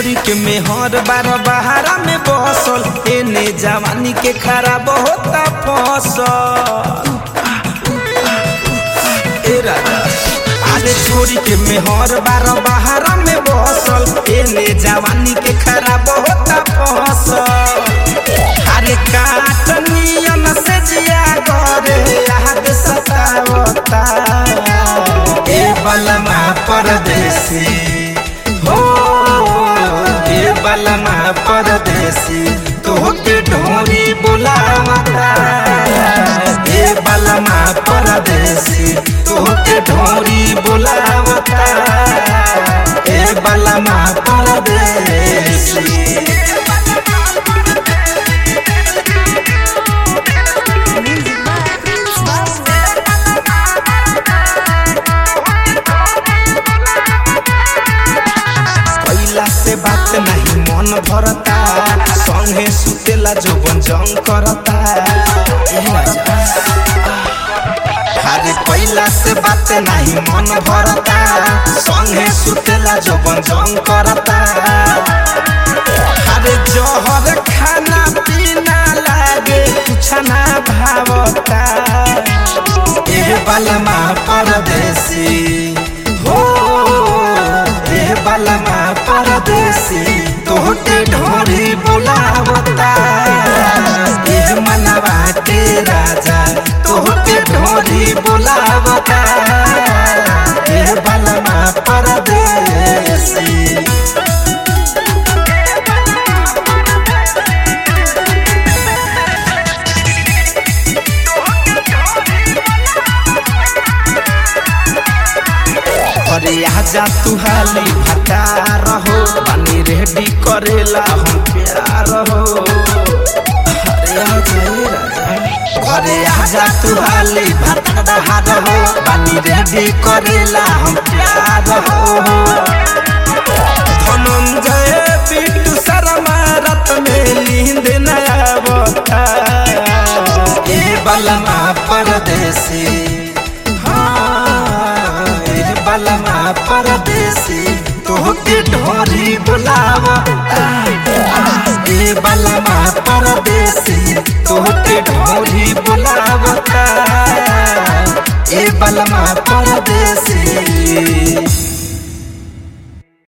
छोरी के मेहर बार बहारा में बसल एने जवानी के खराब होता फसल ए राजा अरे छोरी के मेहर बार बहारा में बसल एने जवानी के खराब होता फसल अरे काटनियन से जिया करे याद सतावता ए बलमा परदेसी हो ए बलमा परदेसी तोहके ढोरी बुलावता ए बलमा परदेसी तोहके ढोरी बुलावता ए बलमा परदेसी कैला से बात नहीं मन भरता संगे सुतेला जोबन जंग करता ए राजा। अरे कैला से बात नहीं मन भरता संगे सुतेला जोबन जंग करता अरे जहर खाना पीना लागे कुछ ना भावता ए बलमा परदेसी हो ए बलमा परदेसी तोहके ढोरी बुलावता ए मनवा के राजा तोहके ढोरी बुलावता ए बलमा परदेसी अरे आजा तू हाली भटा रहो पानी रेडी करेला हम प्यार हो अरे आजा ए राजा घरे आजा तू हाली भटा रहो पानी रेडी करेला हम प्यार हो धनंजय बिट्टू शर्मा रात में नींद न आवता ए बलमा परदेसी हाँ, ए बलमा परदेसी तोहके ढोरी बुलावता ए बलमा परदेसी तोहके ढोरी बुलावता ए बलमा परदेसी